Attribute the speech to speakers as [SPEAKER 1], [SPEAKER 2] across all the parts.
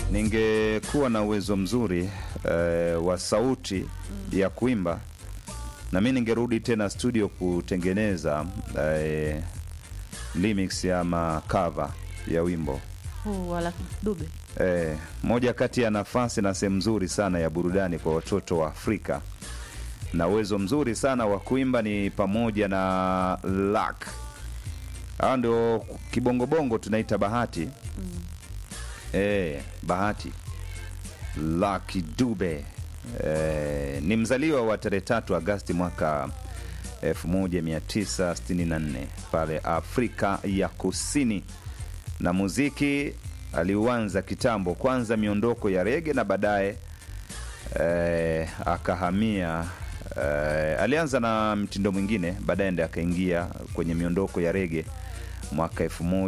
[SPEAKER 1] ningekuwa na uwezo mzuri eh, wa sauti ya kuimba na mi ningerudi tena studio kutengeneza eh, remix ama cover ya wimbo
[SPEAKER 2] huu wala dube
[SPEAKER 1] eh, moja kati ya nafasi na sehemu nzuri sana ya burudani kwa watoto wa Afrika na uwezo mzuri sana wa kuimba ni pamoja na lak hao ndio kibongobongo tunaita bahati eh, bahati Lucky Dube eh, ni mzaliwa wa tarehe tatu Agasti mwaka 1964 pale Afrika ya Kusini, na muziki aliuanza kitambo, kwanza miondoko ya rege na baadaye eh, akahamia eh, alianza na mtindo mwingine, baadaye ndiye akaingia kwenye miondoko ya rege mwaka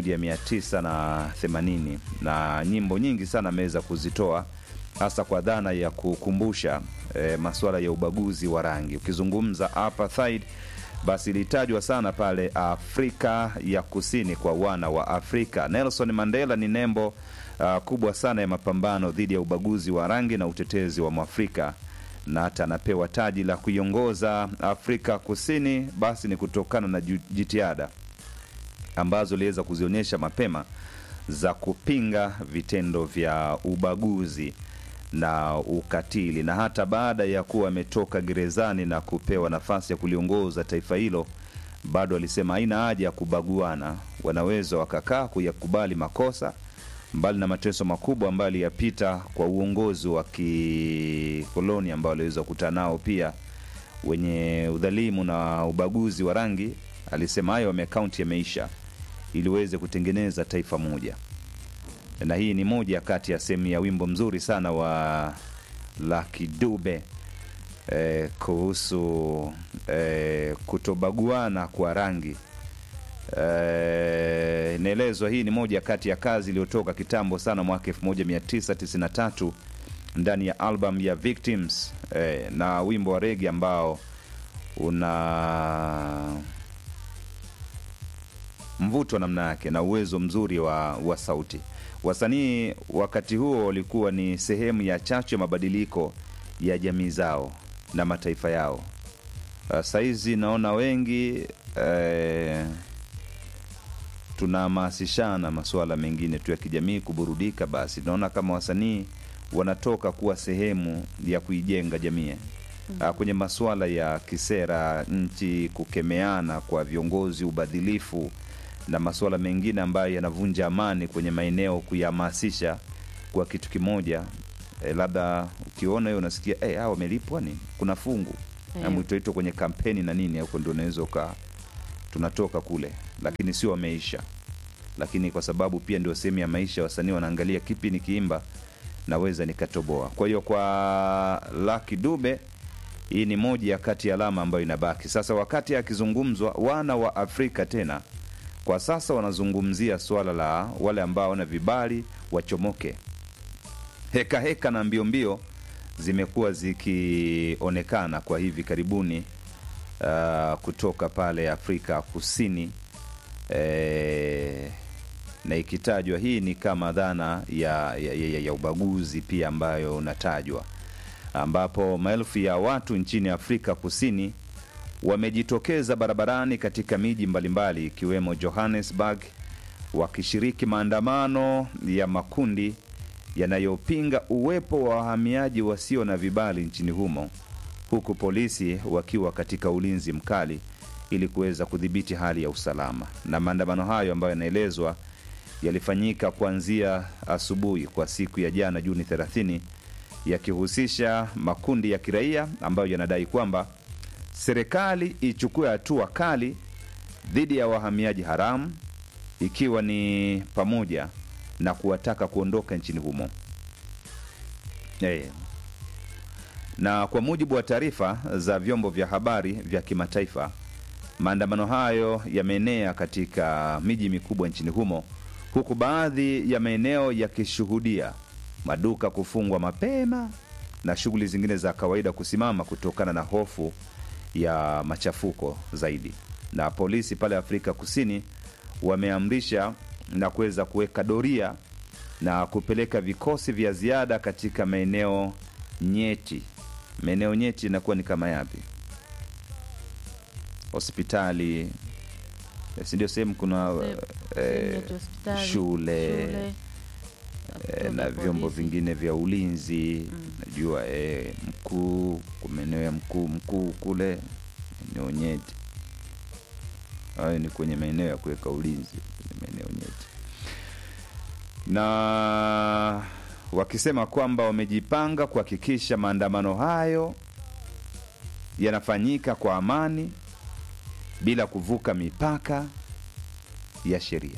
[SPEAKER 1] 1980 na nyimbo nyingi sana ameweza kuzitoa hasa kwa dhana ya kukumbusha eh, masuala ya ubaguzi wa rangi. Ukizungumza apartheid, basi ilitajwa sana pale Afrika ya Kusini kwa wana wa Afrika. Nelson Mandela ni nembo uh, kubwa sana ya mapambano dhidi ya ubaguzi wa rangi na utetezi wa Mwafrika na hata anapewa taji la kuiongoza Afrika Kusini, basi ni kutokana na ju- jitihada ambazo aliweza kuzionyesha mapema za kupinga vitendo vya ubaguzi na ukatili, na hata baada ya kuwa ametoka gerezani na kupewa nafasi ya kuliongoza taifa hilo, bado alisema haina haja ya kubaguana, wanaweza wakakaa kuyakubali makosa, mbali na mateso makubwa ambayo aliyapita kwa uongozi wa kikoloni ambao aliweza kukutana nao pia wenye udhalimu na ubaguzi wa rangi. Alisema hayo amekaunti yameisha ili uweze kutengeneza taifa moja, na hii ni moja kati ya sehemu ya wimbo mzuri sana wa Lucky Dube eh, kuhusu eh, kutobaguana kwa rangi eh, inaelezwa hii ni moja kati ya kazi iliyotoka kitambo sana mwaka 1993 ndani ya album ya Victims eh, na wimbo wa regi ambao una mvuto namna yake na uwezo mzuri wa, wa sauti. Wasanii wakati huo walikuwa ni sehemu ya chachu ya mabadiliko ya jamii zao na mataifa yao. Uh, saizi naona wengi eh, tunahamasishana masuala mengine tu ya kijamii kuburudika, basi naona kama wasanii wanatoka kuwa sehemu ya kuijenga jamii mm. kwenye masuala ya kisera nchi, kukemeana kwa viongozi, ubadhilifu na masuala mengine ambayo yanavunja amani kwenye maeneo, kuyahamasisha kwa kitu kimoja. E, labda ukiona hiyo unasikia hey, hao wamelipwa nini, kuna fungu
[SPEAKER 2] Eh.
[SPEAKER 1] na mwitoito kwenye kampeni na nini, huko ndio unaweza uka tunatoka kule, lakini sio wameisha. Lakini kwa sababu pia ndio sehemu ya maisha, wasanii wanaangalia kipi nikiimba naweza nikatoboa. Kwa hiyo kwa Lucky Dube hii ni moja ya kati ya alama ambayo inabaki sasa. Wakati akizungumzwa wana wa Afrika tena kwa sasa wanazungumzia suala la wale ambao wana vibali wachomoke. Heka heka na mbio mbio zimekuwa zikionekana kwa hivi karibuni uh, kutoka pale Afrika Kusini eh, na ikitajwa hii ni kama dhana ya, ya, ya, ya ubaguzi pia ambayo unatajwa ambapo maelfu ya watu nchini Afrika Kusini wamejitokeza barabarani katika miji mbalimbali ikiwemo Johannesburg wakishiriki maandamano ya makundi yanayopinga uwepo wa wahamiaji wasio na vibali nchini humo huku polisi wakiwa katika ulinzi mkali ili kuweza kudhibiti hali ya usalama. Na maandamano hayo ambayo yanaelezwa yalifanyika kuanzia asubuhi kwa siku ya jana Juni 30 yakihusisha makundi ya kiraia ambayo yanadai kwamba serikali ichukue hatua kali dhidi ya wahamiaji haramu ikiwa ni pamoja na kuwataka kuondoka nchini humo. Eh, na kwa mujibu wa taarifa za vyombo vya habari vya kimataifa, maandamano hayo yameenea katika miji mikubwa nchini humo, huku baadhi ya maeneo yakishuhudia maduka kufungwa mapema na shughuli zingine za kawaida kusimama kutokana na hofu ya machafuko zaidi. Na polisi pale Afrika Kusini wameamrisha na kuweza kuweka doria na kupeleka vikosi vya ziada katika maeneo nyeti. Maeneo nyeti inakuwa ni kama yapi? Hospitali, eh, si ndio? Sehemu kuna
[SPEAKER 2] Sehemu
[SPEAKER 1] eh,
[SPEAKER 2] yetu hospitali,
[SPEAKER 1] shule,
[SPEAKER 2] shule,
[SPEAKER 1] eh,
[SPEAKER 2] vituo
[SPEAKER 1] na
[SPEAKER 2] vya
[SPEAKER 1] vyombo
[SPEAKER 2] polisi.
[SPEAKER 1] vingine vya ulinzi
[SPEAKER 2] Mm.
[SPEAKER 1] najua eh, mkuu kwa maeneo ya mkuu mkuu kule eneo nyeti hayo ni kwenye maeneo ya kuweka ulinzi kwenye maeneo nyeti na wakisema kwamba wamejipanga kuhakikisha maandamano hayo yanafanyika kwa amani bila kuvuka mipaka ya sheria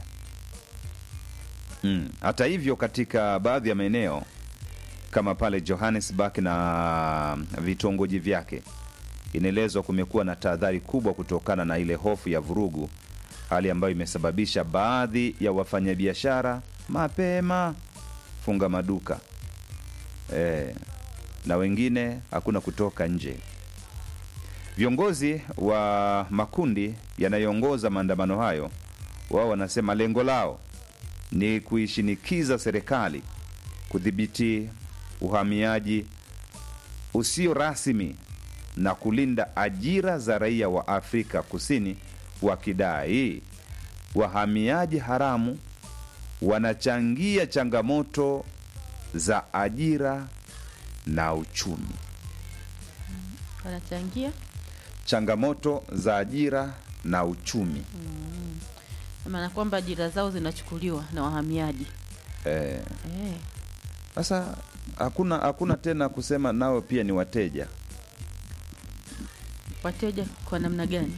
[SPEAKER 1] Mm. Hata hivyo katika baadhi ya maeneo kama pale Johannesburg na vitongoji vyake, inaelezwa kumekuwa na tahadhari kubwa kutokana na ile hofu ya vurugu, hali ambayo imesababisha baadhi ya wafanyabiashara mapema funga maduka e, na wengine hakuna kutoka nje. Viongozi wa makundi yanayoongoza maandamano hayo, wao wanasema lengo lao ni kuishinikiza serikali kudhibiti uhamiaji usio rasmi na kulinda ajira za raia wa Afrika Kusini, wakidai wahamiaji haramu wanachangia changamoto za ajira na uchumi.
[SPEAKER 2] wanachangia
[SPEAKER 1] Changamoto za ajira na uchumi
[SPEAKER 2] maana kwamba ajira zao zinachukuliwa na wahamiaji
[SPEAKER 1] eh.
[SPEAKER 2] eh.
[SPEAKER 1] Sasa hakuna hakuna tena kusema nao pia ni wateja.
[SPEAKER 2] Wateja kwa namna gani?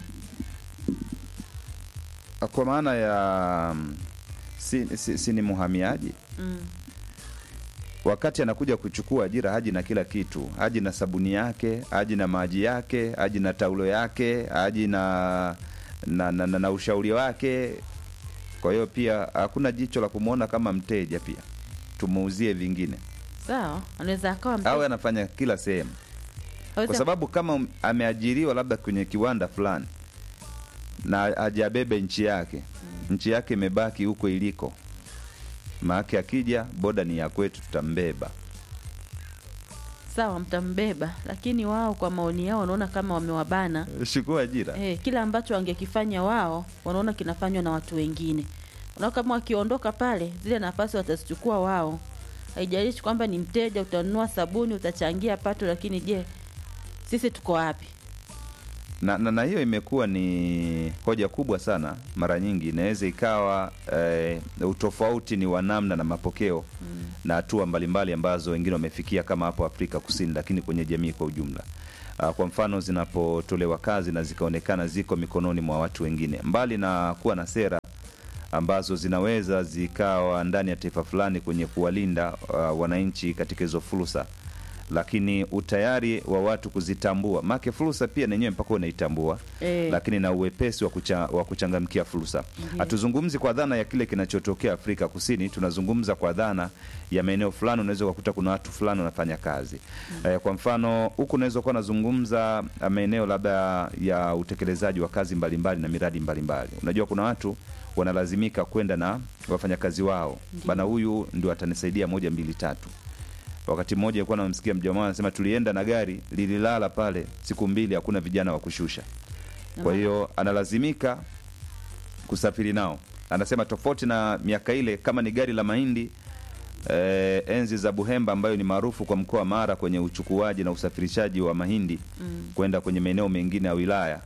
[SPEAKER 1] kwa maana ya mm, si, si, si ni mhamiaji
[SPEAKER 2] mm.
[SPEAKER 1] wakati anakuja kuchukua ajira haji na kila kitu haji na sabuni yake haji na maji yake haji na taulo yake haji na na, na, na, na ushauri wake kwa hiyo pia hakuna jicho la kumwona kama mteja pia tumuuzie vingine
[SPEAKER 2] Sawa, anaweza akawa mteja-
[SPEAKER 1] awe anafanya kila sehemu
[SPEAKER 2] aweza-
[SPEAKER 1] kwa sababu kama ameajiriwa labda kwenye kiwanda fulani na ajabebe nchi yake nchi yake imebaki huko iliko maake akija boda ni ya kwetu tutambeba
[SPEAKER 2] sawa, mtambeba, lakini wao kwa maoni yao wanaona kama wamewabana
[SPEAKER 1] shukua ajira
[SPEAKER 2] eh, kila ambacho wangekifanya wao wanaona kinafanywa na watu wengine. Unaona kama wakiondoka pale, zile nafasi watazichukua wao. Haijalishi kwamba ni mteja, utanunua sabuni, utachangia pato, lakini je, sisi tuko wapi?
[SPEAKER 1] na, na, na hiyo imekuwa ni hoja kubwa sana mara nyingi inaweza ikawa eh, utofauti ni wa namna na mapokeo mm. na hatua mbalimbali ambazo wengine wamefikia kama hapo afrika kusini lakini kwenye jamii kwa ujumla uh, kwa mfano zinapotolewa kazi na zikaonekana ziko mikononi mwa watu wengine mbali na kuwa na sera ambazo zinaweza zikawa ndani ya taifa fulani kwenye kuwalinda uh, wananchi katika hizo fursa lakini utayari wa watu kuzitambua make fursa pia nenyewe mpaka unaitambua
[SPEAKER 2] Eh.
[SPEAKER 1] lakini na uwepesi wa, kucha, wa kuchangamkia fursa hatuzungumzi kwa dhana ya kile kinachotokea afrika kusini tunazungumza kwa dhana ya maeneo fulani unaweza ukakuta kuna watu fulani wanafanya kazi eh, kwa mfano huku unaweza kuwa nazungumza ah, maeneo labda ya utekelezaji wa kazi mbalimbali na miradi mbalimbali unajua kuna watu wanalazimika kwenda na wafanyakazi wao bana huyu ndio atanisaidia moja mbili tatu wakati mmoja alikuwa namsikia mjamaa anasema tulienda na gari lililala pale siku mbili hakuna vijana wa kushusha kwa hiyo analazimika kusafiri nao anasema tofauti na miaka ile kama ni gari la mahindi eh, enzi za buhemba ambayo ni maarufu kwa mkoa wa mara kwenye uchukuaji na usafirishaji wa mahindi
[SPEAKER 2] Mm.
[SPEAKER 1] kwenda kwenye maeneo mengine ya wilaya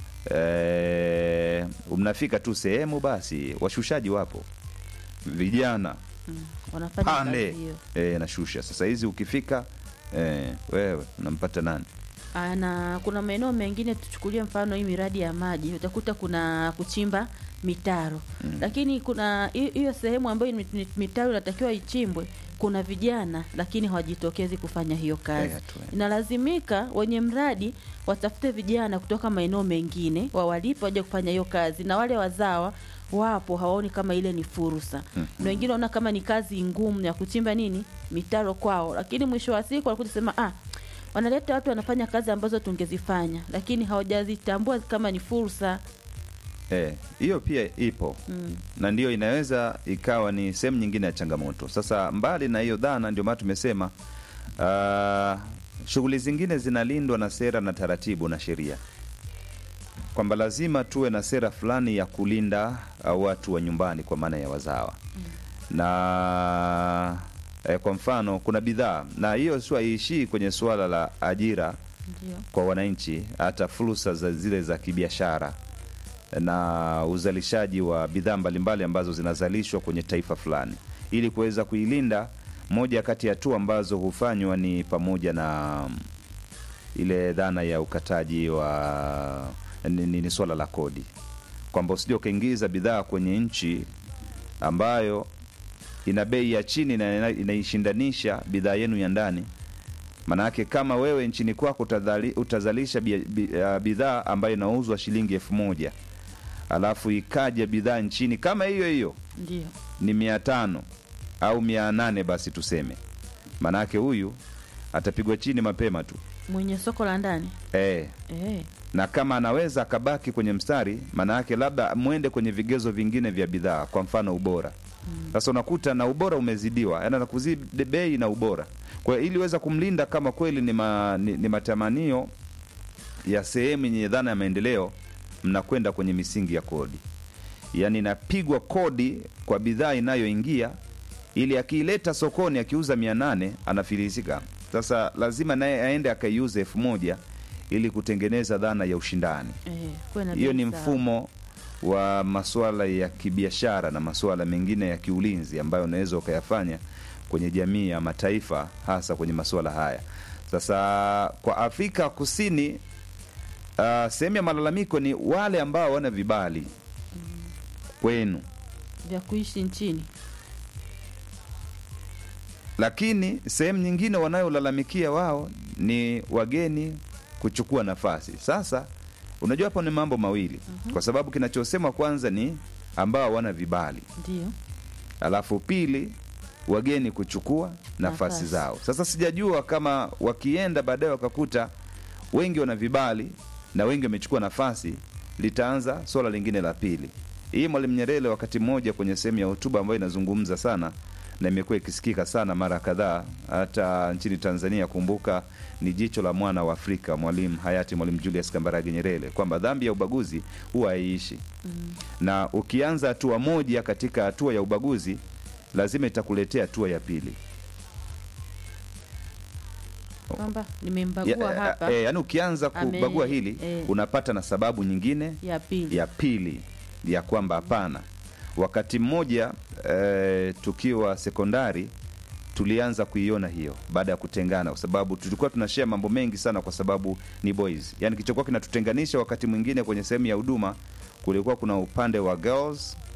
[SPEAKER 1] eh, mnafika tu sehemu basi washushaji wapo vijana
[SPEAKER 2] Mm. Wanafanya kazi
[SPEAKER 1] pande
[SPEAKER 2] hiyo.
[SPEAKER 1] eh, nashusha sasa hizi ukifika eh, wewe unampata nani
[SPEAKER 2] Ah, na kuna maeneo mengine tuchukulie mfano hii miradi ya maji utakuta kuna kuchimba mitaro mm. lakini kuna hi- hiyo sehemu ambayo ni- ni- mitaro inatakiwa ichimbwe kuna vijana lakini hawajitokezi kufanya hiyo kazi
[SPEAKER 1] Eh, hatu-
[SPEAKER 2] inalazimika wenye mradi watafute vijana kutoka maeneo mengine wawalipe waje kufanya hiyo kazi na wale wazawa wapo hawaoni kama ile ni fursa
[SPEAKER 1] Mhm.
[SPEAKER 2] na wengine wanaona kama ni kazi ngumu ya kuchimba nini mitaro kwao lakini mwisho wa siku wanakuja kusema ah wanaleta watu wanafanya kazi ambazo tungezifanya lakini hawajazitambua kama ni fursa
[SPEAKER 1] Eh, hiyo pia ipo
[SPEAKER 2] mm.
[SPEAKER 1] na ndiyo inaweza ikawa ni sehemu nyingine ya changamoto. Sasa mbali na hiyo dhana, ndio maana tumesema uh, shughuli zingine zinalindwa na sera na taratibu na sheria, kwamba lazima tuwe na sera fulani ya kulinda uh, watu wa nyumbani kwa maana ya wazawa na eh, kwa mfano kuna bidhaa na hiyo sio haiishii kwenye suala la ajira
[SPEAKER 2] ndio
[SPEAKER 1] kwa wananchi, hata fursa za zile za kibiashara na uzalishaji wa bidhaa mbalimbali ambazo zinazalishwa kwenye taifa fulani, ili kuweza kuilinda. Moja kati ya hatua ambazo hufanywa ni pamoja na mm, ile dhana ya ukataji wa ni, ni, ni swala la kodi, kwamba usije ukaingiza bidhaa kwenye nchi ambayo ina bei ya chini na ina- inaishindanisha bidhaa yenu ya ndani Manake kama wewe nchini kwako utadhali- utazalisha bi- bi- ah, bidhaa ambayo inauzwa shilingi elfu moja alafu ikaja bidhaa nchini kama hiyo hiyo
[SPEAKER 2] ndio
[SPEAKER 1] ni mia tano au mia nane basi tuseme, manake huyu atapigwa chini mapema tu
[SPEAKER 2] mwenye soko la ndani
[SPEAKER 1] e,
[SPEAKER 2] eh,
[SPEAKER 1] na kama anaweza akabaki kwenye mstari, manake labda mwende kwenye vigezo vingine vya bidhaa, kwa mfano ubora. Sasa unakuta na ubora umezidiwa, yaani anakuzidi bei na ubora. Kwa hiyo ili uweza kumlinda kama kweli ni, ma, ni, ni matamanio ya sehemu yenye dhana ya maendeleo, mnakwenda kwenye misingi ya kodi, yaani inapigwa kodi kwa bidhaa inayoingia ili akiileta sokoni akiuza mia nane anafilisika. Sasa lazima naye aende akaiuza elfu moja ili kutengeneza dhana ya ushindani.
[SPEAKER 2] eh, kuwe na
[SPEAKER 1] Hiyo
[SPEAKER 2] bei
[SPEAKER 1] ni
[SPEAKER 2] sawa.
[SPEAKER 1] mfumo wa masuala ya kibiashara na masuala mengine ya kiulinzi ambayo unaweza ukayafanya kwenye jamii ya mataifa, hasa kwenye masuala haya. Sasa kwa Afrika Kusini, uh, sehemu ya malalamiko ni wale ambao wana vibali kwenu,
[SPEAKER 2] vya kuishi nchini
[SPEAKER 1] lakini sehemu nyingine wanayolalamikia wao ni wageni kuchukua nafasi. Sasa unajua hapo ni mambo mawili, kwa sababu kinachosemwa kwanza ni ambao hawana vibali,
[SPEAKER 2] ndio
[SPEAKER 1] alafu pili wageni kuchukua nafasi
[SPEAKER 2] Nafasi.
[SPEAKER 1] zao. Sasa sijajua kama wakienda baadaye wakakuta wengi wana vibali na wengi wamechukua nafasi, litaanza swala lingine la pili. Hii Mwalimu Nyerere wakati mmoja kwenye sehemu ya hotuba ambayo inazungumza sana na imekuwa ikisikika sana mara kadhaa hata nchini Tanzania. Kumbuka ni jicho la mwana wa Afrika, Mwalimu hayati Mwalimu Julius Kambarage Nyerere, kwamba dhambi ya ubaguzi huwa haiishi na ukianza hatua moja katika hatua ya ubaguzi lazima itakuletea hatua ya pili
[SPEAKER 2] kwamba nimembagua
[SPEAKER 1] ya,
[SPEAKER 2] hapa
[SPEAKER 1] eh, yaani ukianza
[SPEAKER 2] Ame-
[SPEAKER 1] kubagua hili
[SPEAKER 2] eh.
[SPEAKER 1] unapata na sababu nyingine
[SPEAKER 2] ya pili
[SPEAKER 1] ya pili ya kwamba hapana. Wakati mmoja eh, tukiwa sekondari tulianza kuiona hiyo baada ya kutengana, kwa sababu tulikuwa tunashare mambo mengi sana, kwa sababu ni boys. Yani kilichokuwa kinatutenganisha wakati mwingine kwenye sehemu ya huduma kulikuwa kuna upande wa girls